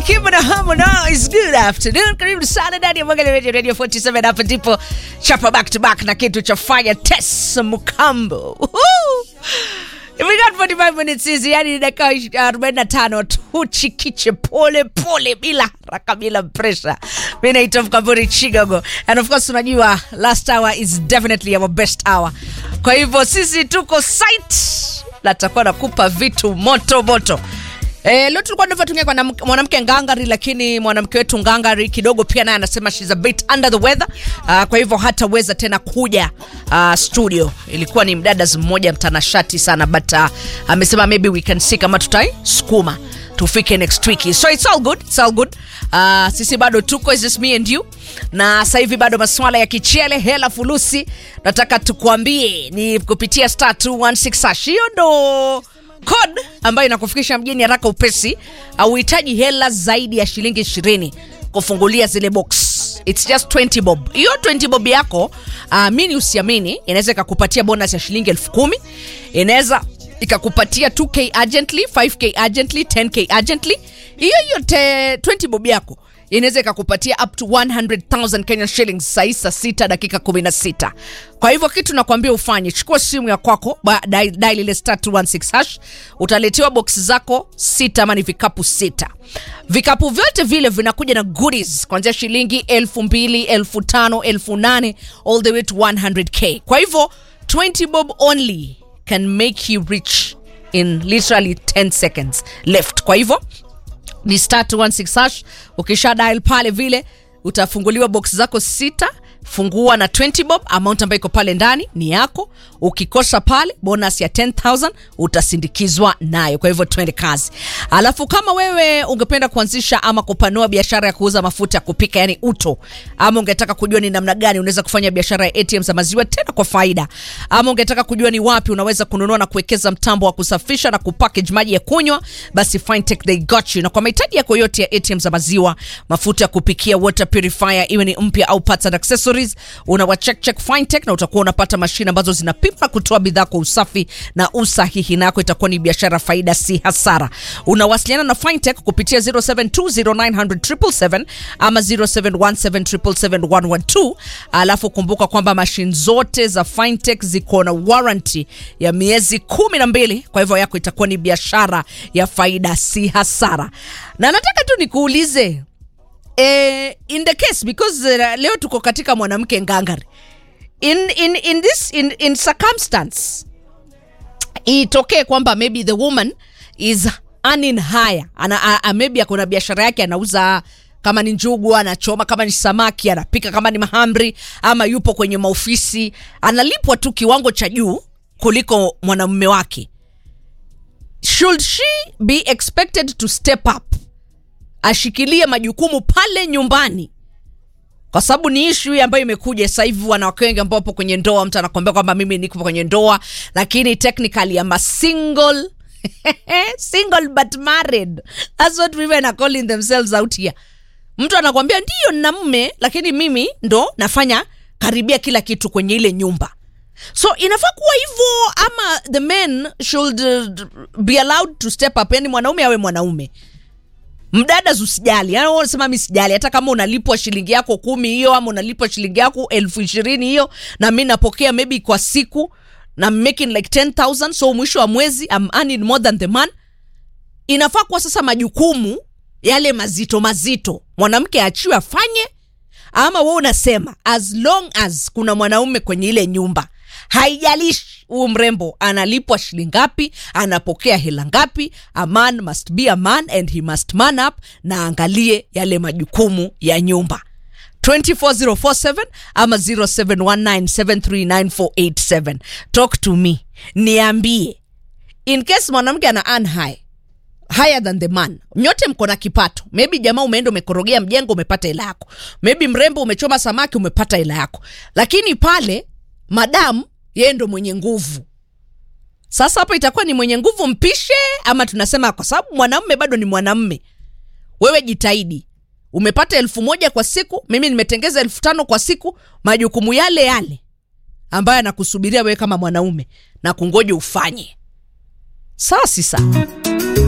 Alikiba na Harmonize. Good afternoon. Karibu sana ndani ya Mwangalia Radio Radio 47 hapa ndipo chapa back to back na kitu cha fanya Tess Mukambo. Woohoo! We got 45 minutes hizi, yani dakika 45 tu chikiche pole pole bila haraka bila pressure. Mimi naitwa Mkamburi Chigogo. And of course unajua last hour is definitely our best hour. Kwa hivyo sisi tuko site na tutakuwa nakupa vitu moto moto. Eh, leo tulikuwa tunavyotumia kwa nam- mwanamke ngangari, lakini mwanamke wetu ngangari kidogo pia naye anasema she's a bit under the weather. Uh, kwa hivyo hataweza tena kuja uh, studio. Ilikuwa ni mdada mmoja mtanashati sana but uh, amesema maybe we can see kama tutaisukuma tufike next week. So it's all good, it's all good. Uh, sisi bado tuko is just me and you. Na sasa hivi bado masuala ya kichele, hela, fulusi. Nataka tukuambie ni kupitia star 216 hash. Hiyo ndo code ambayo inakufikisha mjini haraka upesi. Hauhitaji hela zaidi ya shilingi 20 kufungulia zile box. It's just 20 bob. Hiyo 20 bob yako amini usiamini, inaweza ikakupatia bonus ya shilingi elfu kumi inaweza ikakupatia 2k urgently, 5k urgently, 10k urgently. Hiyo hiyo te- 20 bob yako inaweza ikakupatia up to 100,000 Kenyan shillings saa hii saa sita dakika 16. Kwa hivyo kitu nakwambia ufanye, chukua simu ya kwako, ba- dial dial ile star 216 hash, utaletewa box zako sita ama ni vikapu sita. Vikapu vyote vile vinakuja na goodies kuanzia shilingi elfu mbili, elfu tano, elfu nane all the way to 100k. Kwa hivyo 20 bob only can make you rich in literally 10 seconds left. Kwa hivyo ni star 216 hash. Ukisha dial pale vile utafunguliwa box zako sita. Fungua na 20 bob, amount ambayo iko pale ndani ni yako. Ukikosa pale bonus ya 10000 utasindikizwa nayo. Kwa hivyo twende kazi. Alafu kama wewe ungependa kuanzisha ama kupanua biashara ya kuuza mafuta ya kupika, yani uto, ama ungetaka kujua ni namna gani unaweza kufanya biashara ya ATM za maziwa tena kwa faida, ama ungetaka kujua ni wapi unaweza kununua na kuwekeza mtambo wa kusafisha na kupackage maji ya kunywa, basi Fintech they got you. Na kwa mahitaji yako yote ya ATM za maziwa, mafuta ya kupikia, water purifier, iwe ni mpya au parts and accessories, unawa check check Fintech na utakuwa unapata mashine ambazo zinapima kutoa bidhaa kwa usafi na usahihi, na yako itakuwa ni biashara faida, si hasara. Unawasiliana na Fintech kupitia 0720900777 ama 0717771112. Alafu kumbuka kwamba mashine zote za Fintech ziko na warranty ya miezi kumi na mbili. Kwa hivyo yako itakuwa ni biashara ya faida, si hasara. Na nataka tu nikuulize eh, in the case because uh, leo tuko katika mwanamke ngangari in, in, in this in, in circumstance itokee kwamba maybe the woman is earning higher ana, a, a, maybe akona biashara yake anauza kama ni njugu anachoma kama ni samaki anapika kama ni mahamri ama yupo kwenye maofisi analipwa tu kiwango cha juu kuliko mwanamume wake should she be expected to step up ashikilie majukumu pale nyumbani kwa sababu ni ishu hii ambayo imekuja sasa hivi wanawake wengi ambao wapo kwenye ndoa mtu anakuambia kwamba mimi niko kwenye ndoa lakini technically I'm a single single but married that's what women are calling themselves out here mtu anakuambia ndiyo nina mume lakini mimi ndo nafanya karibia kila kitu kwenye ile nyumba so inafaa kuwa hivyo ama the men should uh, be allowed to step up yani mwanaume awe mwanaume mdada usijali yani wewe unasema mi sijali hata kama unalipwa shilingi yako kumi hiyo ama unalipwa shilingi yako elfu ishirini hiyo na mi napokea maybe kwa siku na I'm making like 10000 so mwisho wa mwezi I'm earning more than the man inafaa kuwa sasa majukumu yale mazito mazito mwanamke achiwe afanye ama we unasema as long as kuna mwanaume kwenye ile nyumba haijalishi huu mrembo analipwa shilingi ngapi anapokea hela ngapi a man must be a man and he must man up na angalie yale majukumu ya nyumba 24047 ama 0719739487 talk to me niambie in case mwanamke ana earn high higher than the man nyote mko na kipato maybe jamaa umeenda umekorogea mjengo umepata hela yako maybe mrembo umechoma samaki umepata hela yako lakini pale madam yeye ndo mwenye nguvu sasa hapo itakuwa ni mwenye nguvu mpishe ama tunasema kwa sababu mwanamme bado ni mwanamme wewe jitahidi umepata elfu moja kwa siku mimi nimetengeza elfu tano kwa siku majukumu yale yale ambayo anakusubiria wewe kama mwanaume na kungoja ufanye sawa si sawa